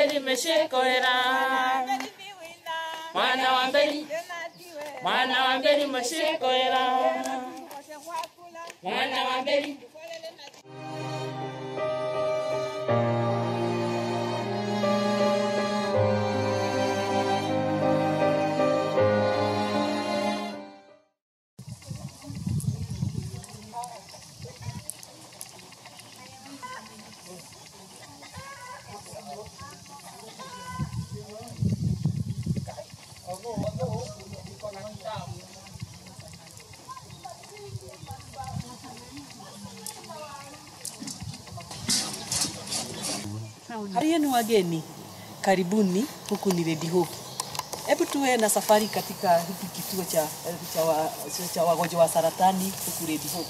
mberi meshekoera mwana wa mberi mwana wa mberi meshekoera mwana wa mberi Hariyo ni wageni, karibuni. Huku ni Red Hope. Hebu tuwe na safari katika hiki kituo cha, cha, wa, cha wagonjwa wa saratani huku Red Hope.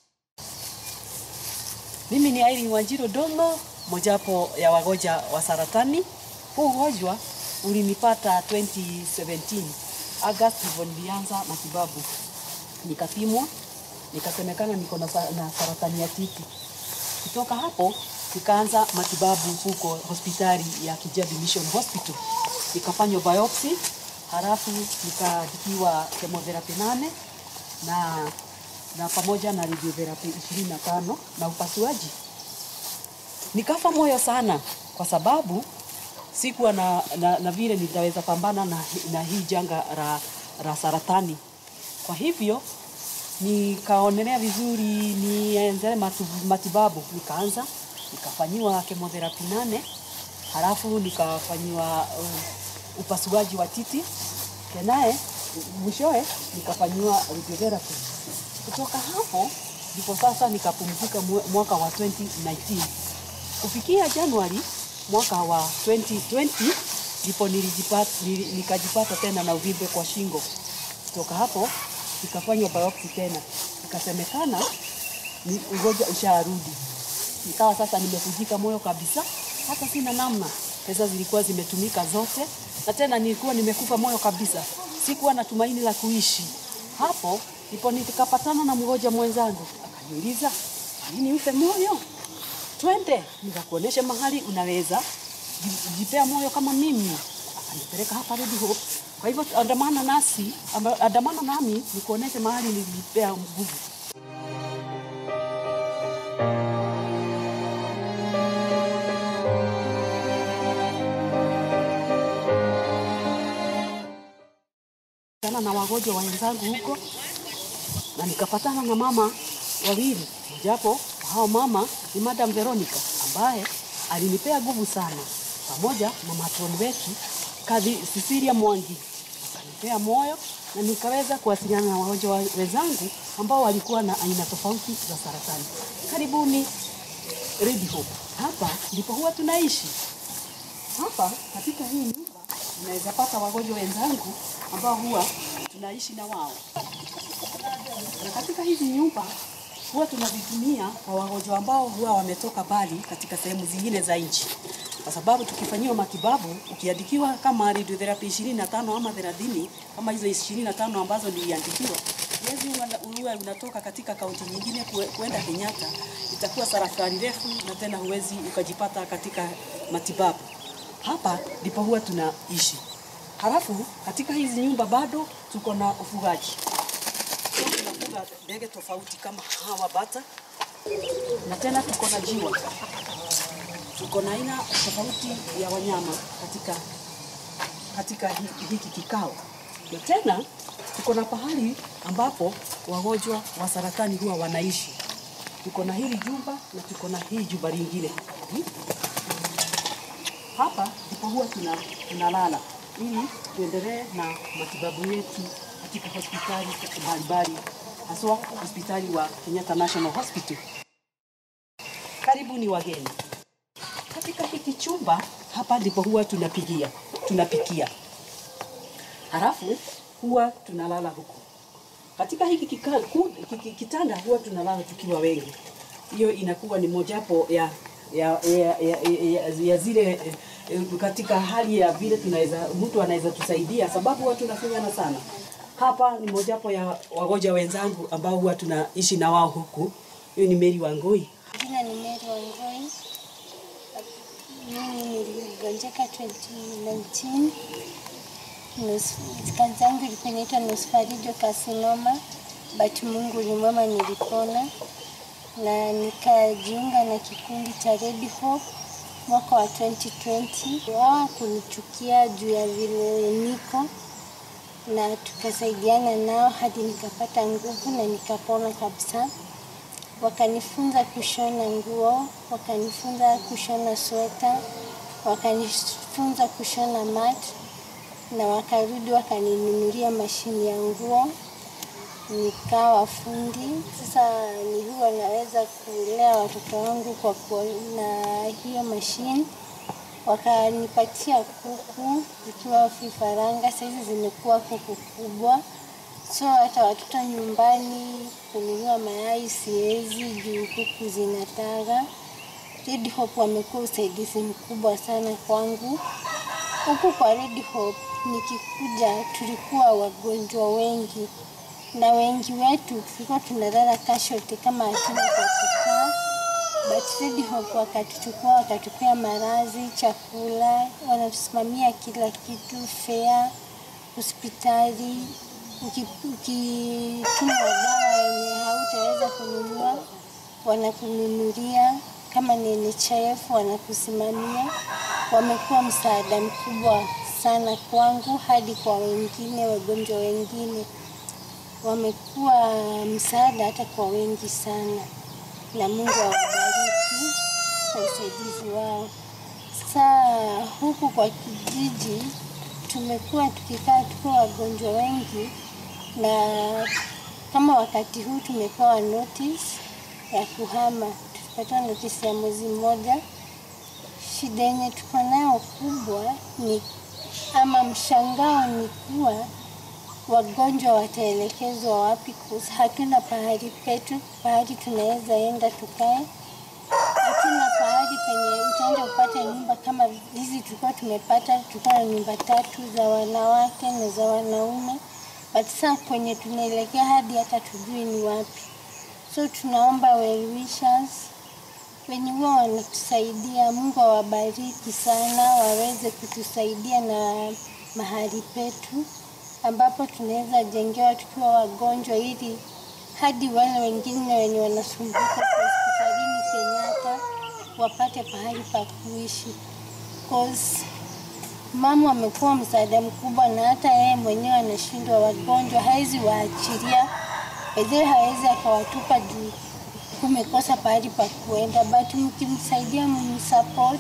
Mimi ni Irene Wanjiru Domo, mojawapo ya wagonjwa wa saratani. Huu ugonjwa ulinipata 2017 August, hivyo nilianza matibabu, nikapimwa, nikasemekana niko na sa- na saratani ya titi. Kutoka hapo nikaanza matibabu huko hospitali ya Kijabi Mission Hospital. Nikafanywa biopsy, halafu nikaandikiwa chemotherapy nane na na pamoja na radiotherapy 25 na upasuaji. Nikafa moyo sana kwa sababu sikuwa na, na, na vile nitaweza pambana na, na hii janga la, la saratani. Kwa hivyo nikaonelea vizuri niendelee matu- matibabu, nikaanza nikafanyiwa chemotherapy nane, halafu nikafanyiwa uh, upasuaji wa titi, tenaye mwishowe nikafanyiwa radiotherapy. Kutoka hapo ndipo sasa nikapumzika mwe- mwaka wa 2019 kufikia Januari mwaka wa 2020 ndipo nilijipata, nili, nikajipata tena na uvimbe kwa shingo. Kutoka hapo nikafanywa biopsy tena, ikasemekana ni ugonjwa usharudi. Nikawa sasa nimevunjika moyo kabisa, hata sina namna. Pesa zilikuwa zimetumika zote, na tena nilikuwa nimekufa moyo kabisa, sikuwa na tumaini la kuishi. Hapo ndipo nikapatana na mgonjwa mwenzangu, akaniuliza nini ufe moyo, twende nikakuonesha mahali unaweza ji- jipea moyo kama mimi. Akanipeleka hapa Red Hope. Kwa hivyo andamana nasi, amba- andamana nami nikuoneshe mahali nilijipea nguvu. Nikakutana na wagonjwa wenzangu huko na nikapatana na mama wawili, japo hao mama ni Madam Veronica ambaye alinipea nguvu sana, pamoja na matroni wetu Kadhi Cecilia Mwangi akanipea moyo na nikaweza kuwasiliana na wagonjwa wa- wenzangu ambao walikuwa na aina tofauti za saratani. Karibuni Red Hope. Hapa ndipo huwa tunaishi. Hapa katika hii nyumba unaweza pata wagonjwa wenzangu ambao huwa tunaishi na wao, na katika hizi nyumba huwa tunavitumia kwa wagonjwa ambao huwa wametoka mbali katika sehemu zingine za nchi, kwa sababu tukifanyiwa matibabu, ukiandikiwa kama radiotherapy 25 ama 30 kama hizo 25 ambazo niliandikiwa Huwezi uwe- uwe unatoka katika kaunti nyingine kue- kuenda Kenyatta, itakuwa safari refu na tena huwezi ukajipata katika matibabu. Hapa ndipo huwa tunaishi. Halafu katika hizi nyumba bado tuko na ufugaji. Huwa Tunafuga ndege tofauti kama hawa bata, na tena tuko na jiwa, tuko na aina tofauti ya wanyama katika katika hi- hiki kikao, na tena tuko na pahali ambapo wagonjwa wa saratani huwa wanaishi. Tuko na hili jumba na tuko na hii jumba lingine. Hmm? Hapa ndipo huwa tuna tunalala ili tuendelee na matibabu yetu katika hospitali mbalimbali, haswa hospitali wa Kenyatta National Hospital. Karibuni wageni. Katika hiki chumba hapa ndipo huwa tunapigia tunapikia, halafu huwa tunalala huku. Katika hiki kika, ku, kiki, kitanda huwa tunalala tukiwa wengi. Hiyo inakuwa ni mojawapo ya ya, ya, ya, ya, ya zile eh, eh, katika hali ya vile tunaweza mtu anaweza tusaidia, sababu huwa tunafinyana sana. Hapa ni mojawapo ya wagonjwa wenzangu ambao huwa tunaishi na wao huku. Huyu ni Mary Wangui. Jina ni Mary Wangoi. mimi niligonjeka 2019 Nus- kansa yangu ilikuwa inaitwa nosofaringeal carcinoma but Mungu ni mwema, nilipona na nikajiunga na kikundi cha Red Hope mwaka wa 2020. Wao kunichukia juu ya vile niko na tukasaidiana nao hadi nikapata nguvu na nikapona kabisa. Wakanifunza kushona nguo, wakanifunza kushona sweta, wakanifunza kushona mat na wakarudi wakaninunulia mashini ya nguo nikawa fundi. Sasa ni huwa naweza kulea watoto wangu kwa kuwa na hiyo mashine. Wakanipatia kuku zikiwa vifaranga, saizi zimekuwa kuku kubwa, so hata watoto nyumbani kununua mayai siwezi juu kuku zinataga. Red Hope wamekuwa usaidizi mkubwa sana kwangu. Huku kwa Red Hope nikikuja, tulikuwa wagonjwa wengi na wengi wetu tulikuwa tunalala casualty kama hatuna kwa kukaa, but Red Hope wakatuchukua wakatupea malazi, chakula, wanatusimamia kila kitu, fare, hospitali. Uki- Ukitumwa dawa yenye hautaweza kununua, wanakununulia. Kama ni NHIF wanakusimamia. Wamekuwa msaada mkubwa sana kwangu hadi kwa wengine, wagonjwa wengine wamekuwa msaada hata kwa wengi sana, na Mungu awabariki kwa usaidizi wao. Saa huku kwa kijiji tumekuwa tukikaa tukiwa wagonjwa wengi, na kama wakati huu tumepewa notice ya kuhama, tulipata notice ya mwezi mmoja. Shida yenye tuko nayo kubwa ni ama mshangao ni kuwa wagonjwa wataelekezwa wapi? Kuhusu hatuna pahali petu, pahali tunaweza enda tukae. Hatuna pahali penye utaenda upate nyumba kama hizi tulikuwa tumepata. Tulikuwa na nyumba tatu za wanawake na za wanaume, but sasa kwenye tunaelekea hadi hata tujui ni wapi. So tunaomba well wishers wenye huwa wanatusaidia, Mungu awabariki sana, waweze kutusaidia na mahali petu ambapo tunaweza jengewa tukiwa wagonjwa, ili hadi wale wengine wenye wanasumbuka kwa hospitalini Kenyatta wapate pahali pa kuishi. Cause mama amekuwa msaada mkubwa, na hata yeye mwenyewe anashindwa, wagonjwa hawezi waachilia wezee, hawezi akawatupa juu kumekosa pahali pa kuenda, but mkimsaidia msupport,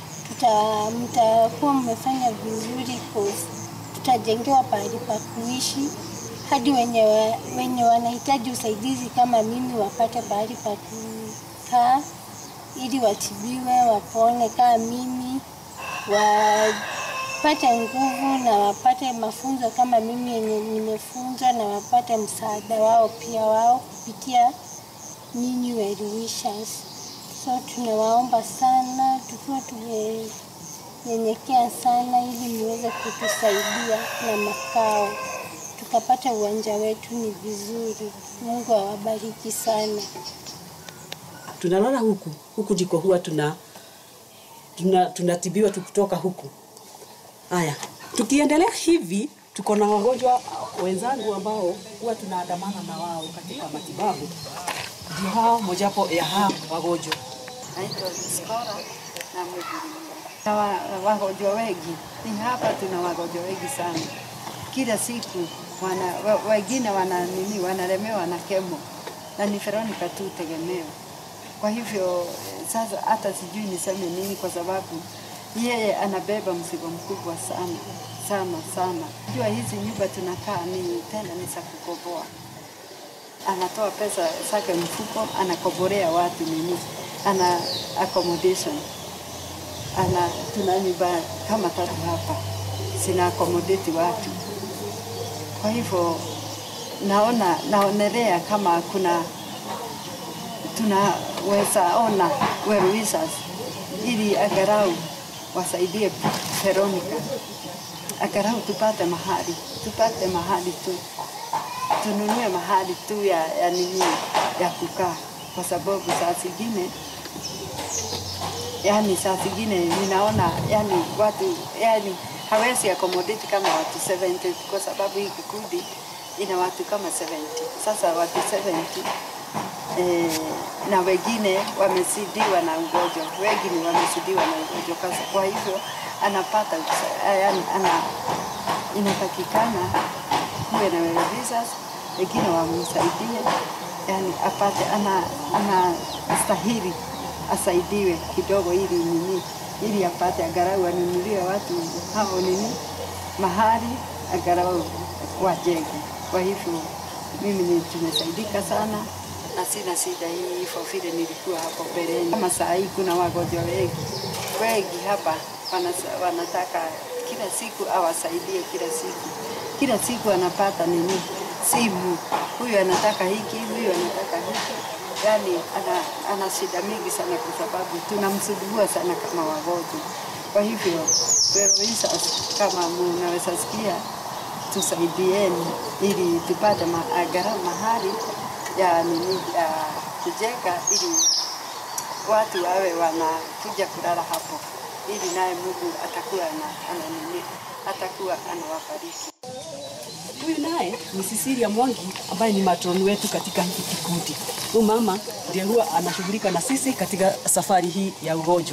tuta mtakuwa mmefanya vizuri cause tutajengewa pahali pa kuishi hadi wenye, wa, wenye wanahitaji usaidizi kama mimi wapate pahali pa kukaa ili watibiwe wapone kama mimi, wapate nguvu na wapate mafunzo kama mimi yenye nimefunzwa, na wapate msaada wao pia wao kupitia nyinyi well wishers. So tunawaomba sana tukiwa tumenyenyekea sana, ili niweze kutusaidia na makao, tukapata uwanja wetu ni vizuri. Mungu awabariki sana. tunalala huku huku ndiko huwa tuna tuna tunatibiwa tukitoka huku. Haya, tukiendelea hivi, tuko na wagonjwa wenzangu ambao huwa tunaandamana na wao katika matibabu, ndio hao mojawapo ya hao wagonjwa. naitwa Skora na Mwigirimia. Na wa- wagonjwa wengi ni hapa, tuna wagonjwa wengi sana kila siku wana, wa- wengine wana nini, wanalemewa na kemo na ni Veronica tu tegemeo. Kwa hivyo eh, sasa hata sijui niseme nini, kwa sababu yeye anabeba mzigo mkubwa sana sana sana. Jua hizi nyumba tunakaa ni tena ni za kukoboa anatoa pesa zake mfuko, anakoborea watu nini, ana accommodation, ana tuna nyumba kama tatu hapa zina accommodate watu. Kwa hivyo naona naonelea kama kuna tunaweza ona well wishers ili agarau wasaidie Veronica, agarau tupate mahali tupate mahali tu tununue mahali tu ya, ya nini ya kukaa, kwa sababu saa zingine yani saa zingine ninaona yani watu yani hawezi accommodate kama watu 70 kwa sababu hii kikundi ina watu kama 70. Sasa watu 70 eh, na wengine wamesidiwa na ugonjwa, wengine wamesidiwa na ugonjwa. Kwa- Kwa hivyo anapata usa- yani ana inatakikana kuwe na revisers, wengine wamsaidie, yani apate ana anastahili asaidiwe kidogo ili nini, ili apate agarau anunulie watu hao nini mahali agarau wajenge. Kwa hivyo mimi ni tumesaidika sana na sina shida hii hivyo vile nilikuwa hapo mbeleni. Kama saa hii kuna wagonjwa wengi wengi hapa wanasa- wanataka kila siku awasaidie kila siku, kila siku anapata nini simu, huyu anataka hiki, huyu anataka hiki, yani ana, ana shida mingi sana kwa sababu tunamsumbua sana kama wagonjwa. Kwa hivyo Veroisas, kama mnaweza sikia, tusaidieni ili tupate ma- angalau mahali ya nini ya kujenga ili watu wawe wanakuja kulala hapo, ili naye Mungu atakuwa ana, ana nini, atakuwa anawabariki. Huyu naye ni Cecilia Mwangi ambaye ni matroni wetu katika hiki kikundi. Huyu mama ndiye huwa anashughulika na sisi katika safari hii ya ugonjwa.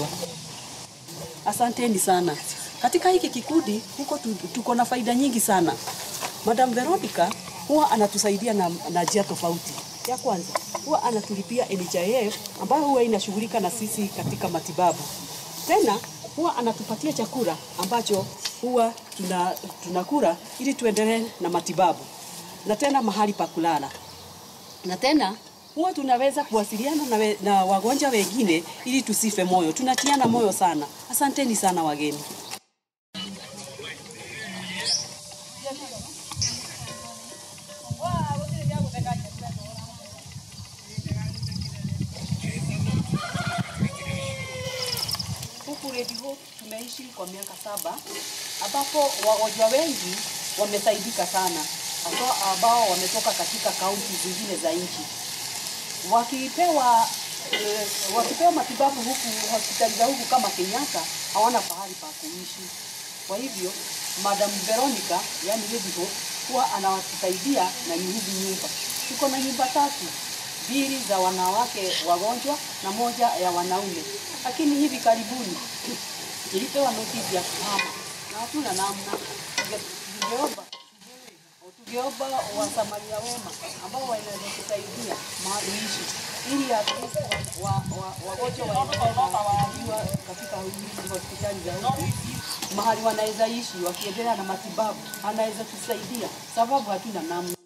Asanteni sana. Katika hiki kikundi huko tu- tuko na faida nyingi sana. Madam Veronica huwa anatusaidia na, na njia tofauti. Ya kwanza huwa anatulipia NHIF ambayo huwa inashughulika na sisi katika matibabu. Tena huwa anatupatia chakula ambacho huwa tuna, tunakula ili tuendelee na matibabu, na tena mahali pa kulala, na tena huwa tunaweza kuwasiliana na, we, na wagonjwa wengine ili tusife moyo. Tunatiana moyo sana. Asanteni sana wageni. Huku Red Hope tumeishi kwa miaka saba ambapo wagonjwa wengi wamesaidika sana, hasa ambao wametoka katika kaunti zingine za nchi wakipewa eh, wakipewa matibabu huku hospitali za huku kama Kenyatta hawana pahali pa kuishi. Kwa hivyo Madam Veronica, yani Lady Hope, huwa anawatusaidia na ni hizi nyumba. Tuko na nyumba tatu, mbili za wanawake wagonjwa na moja ya wanaume, lakini hivi karibuni tulipewa notisi ya kuhama na hatuna namna. Tunge- Tungeomba tungeomba wasamaria wema ambao wanaweza kusaidia mahali ishi ili at least wa- wa- wa- wagonjwa waendelee na kutibiwa katika hizi hospitali za huku mahali wanaweza ishi wakiendelea na matibabu, anaweza tusaidia sababu hatuna namna.